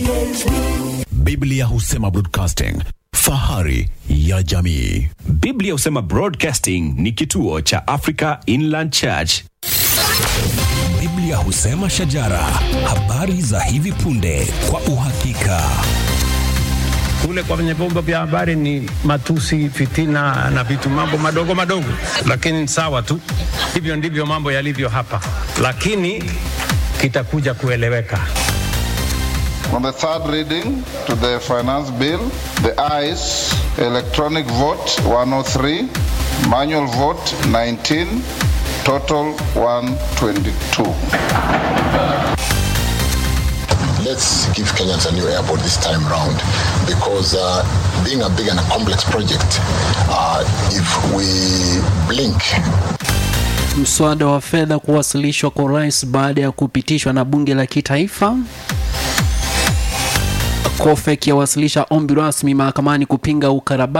Biblia husema broadcasting, fahari ya jamii. Biblia husema Broadcasting ni kituo cha Africa Inland Church. Biblia husema shajara, habari za hivi punde kwa uhakika. kule kwenye vyombo vya habari ni matusi, fitina na vitu mambo madogo madogo, lakini sawa tu. Hivyo ndivyo mambo yalivyo hapa, lakini kitakuja kueleweka. On the third reading to the finance bill, the ayes, electronic vote 103, manual vote 19, total 122. let's give Kenyans a new airport this time round because uh, being a big and a complex project, uh, if we blink, Mswada wa fedha kuwasilishwa kwa rais baada ya kupitishwa na bunge la kitaifa. COFEC yawasilisha ombi rasmi mahakamani kupinga ukarabati